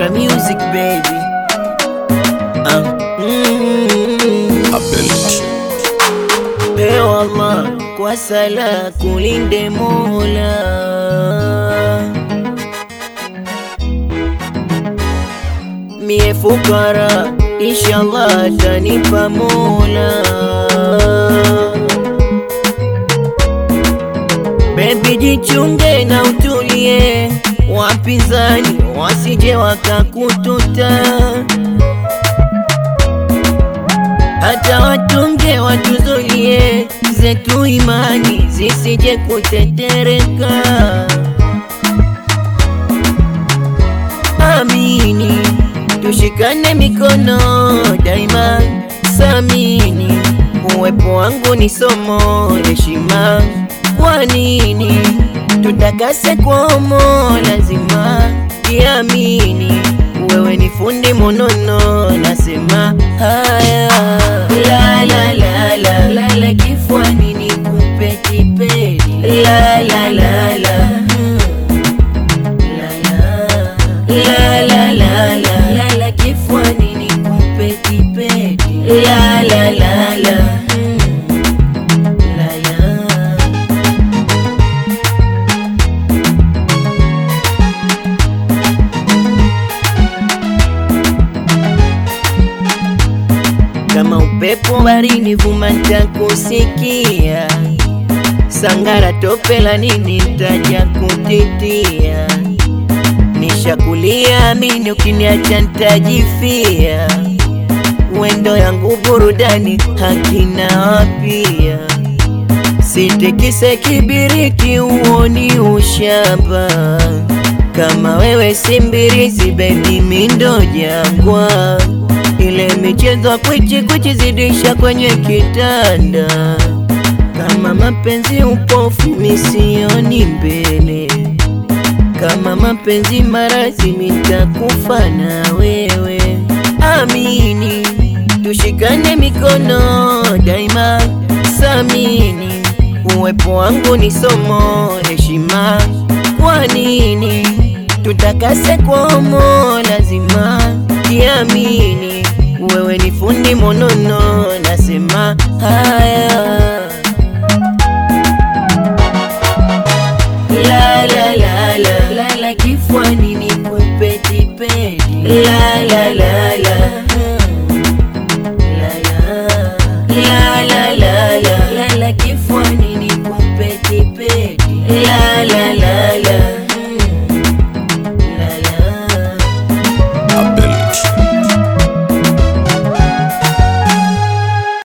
Extra music baby. Uh, mm, Ewe Allah kwa sala kulinde Mola. Mie fukara inshallah atanipa Mola. Baby jichunge na utulie, wapinzani wasije wakakututa, hata watunge watuzulie, zetu imani zisije kutetereka. Amini, tushikane mikono daima, samini uwepo wangu ni somo, heshima kwa nini tutakase kwamo? Lazima kiamini, wewe ni fundi monono, nasema haya la la la la la la, kifuani nikupe kipedi la la la la mm. La la la la la la la, kifuani nikupe kipedi la la la la mm. La la kama upepo barini vuma ntakusikia, sangara tope la nini ntaja kutitia, nishakulia amini, ukiniacha ntajifia, wendo yangu burudani hakina wapia, sitikise kibiriti uoni ushamba, kama wewe simbirizi bebi mindo jangwa ile michezo kwichi kwichi zidisha kwenye kitanda, kama mapenzi upofu misioni mbele, kama mapenzi marazi mitakufa na wewe. Amini, tushikane mikono daima, samini uwepo wangu ni somo, heshima kwa nini tutakase kwamo? Lazima kiamini, wewe ni fundi monono, nasema haya la la la la la la, kifuani nikupe kipedi la la la